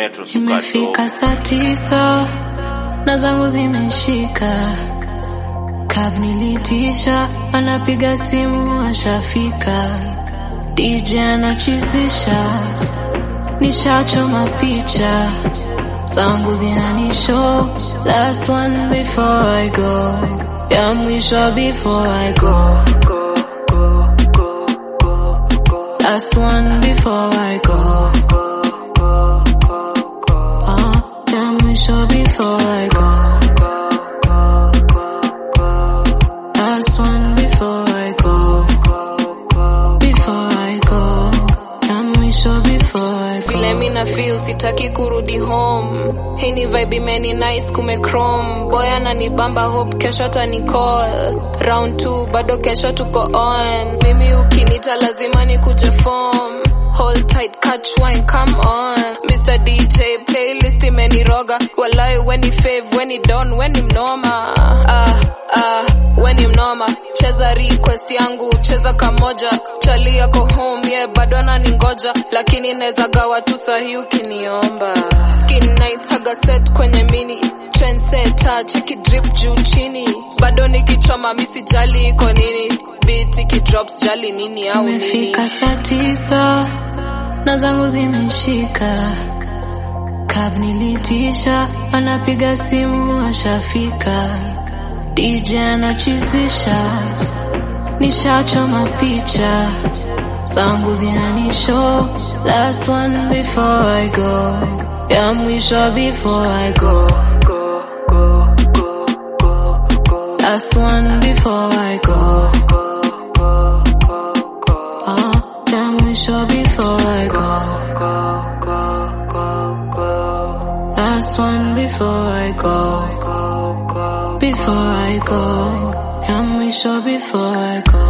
metro suka Imefika saa tisa na zangu zimeshika, cab nilitisha, anapiga simu ashafika, DJ anachizisha, nishachoma picha zangu zinanishow, last one before I go, ya mwisho before I go, last one before I go. Uh, ya mwisho before I go. Last one before I go. Before I go. Ya mwisho before I go. vile mi na feel sitaki kurudi home hii ni vibe imeni nice kume chrome boy ananibamba hope kesho tani call round 2 bado kesho tuko on mimi ukinita lazima nikuje form hold tight catch wine come on Mr DJ playlist imeniroga walai weni fave weni don weni mnoma ah ah weni mnoma cheza request yangu cheza kamoja chali yako home yeah bado ananingoja lakini naweza gawa tu sahi ukiniomba skin nice haga set kwenye mini trendsetter cheki drip juu chini bado nikichoma misi jali iko nini beat ikidrops jali nini au nini Imefika saa tisa na zangu zimeshika, cab nilitisha, anapiga simu ashafika, DJ anachizisha, nishachoma picha zangu zinanishow, last one before I go, ya mwisho before I go, last one before I go. Uh, ya mwisho before I go. Last one before I go. Before I go. Ya mwisho before I go.